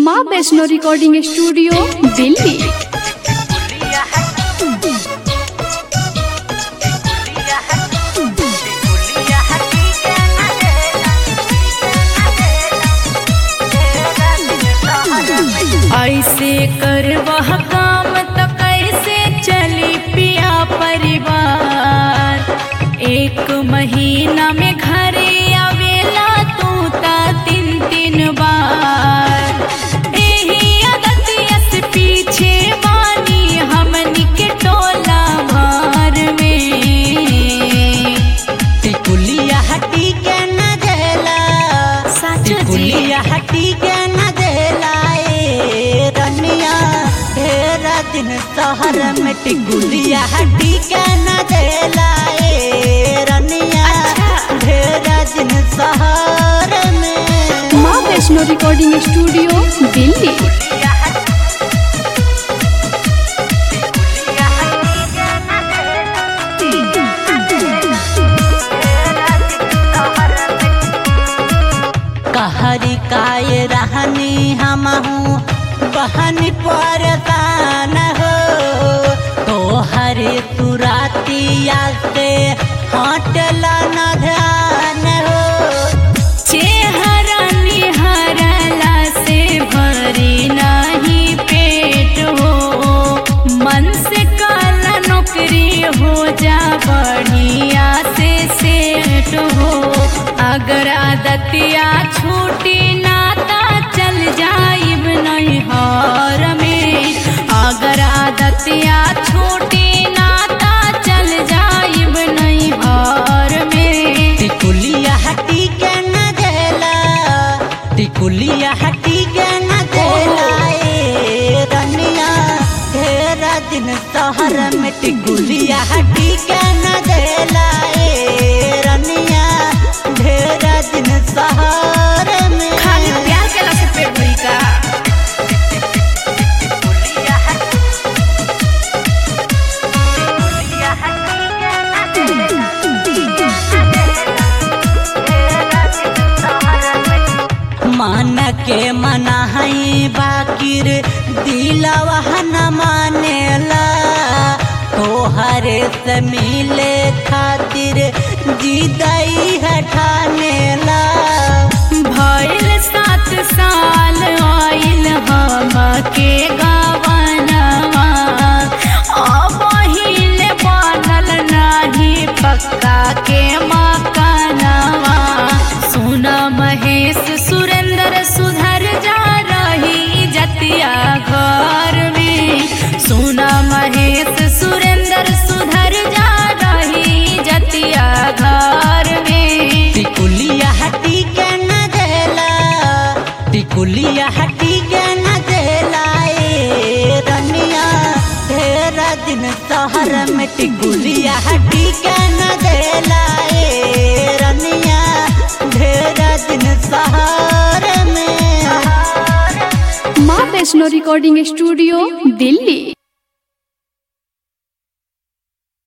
माँ Vaishno recording studio Delhi ऐसे कर वह काम तो कैसे चली पिया परिवार एक महीना में घरे आवेला तू ता तीन तीन बार एही अदतिया से पीछे बानी हमनी के टोला भर में टिकुलिया हटी के न देला सच जी टिकुलिया हटी के न देला ए रनिया तेरा दिन शहर में टिकुलिया हटी के न देला ए रनिया ढेरा दिन शहर में माँ वैष्णो रिकॉर्डिंग स्टूडियो दिल्ली कहरी काय रहनी हम हूँ बहन परेशान हो तो हरे तुरातिया से हटला न ध्यान हो चेहरा निहरला से भरी नहीं पेट हो मन से काला नौकरी हो जा बढ़िया से सेट हो अगर आदतिया छूटी नाता चल जाइब नहीं हार में अगर आदतिया छूटी नाता चल जाइब नहीं हार में टिकुलिया हटी के न देला टिकुलिया हटी के न देला ए रनिया ढेरा दिन शहर में टिकुलिया हटी के न देला ए रनिया ढेरा दिन शहर में खाली प्यार केला से पेट भरी का मन के मनाई बाकिर दिलवा न मानेला तोहरे से मिले खातिर जिदई हठानेला भइल सात साल आइल हम के गावनवा अब हिले बनल नाही पक्का के मकानवा सुना महेश सुरेंद्र सुधर जा रही जतिया घर में सुना महेश सुरेंद्र सुधर जा रही जतिया घर में टिकुलिया हटी के न देला टिकुलिया हटी के न देला ए रनिया ढेरा दिन शहर में टिकुलिया हटी के न देला ए रनिया ढेरा दिन शहर में माँ वैष्णो रिकॉर्डिंग स्टूडियो दिल्ली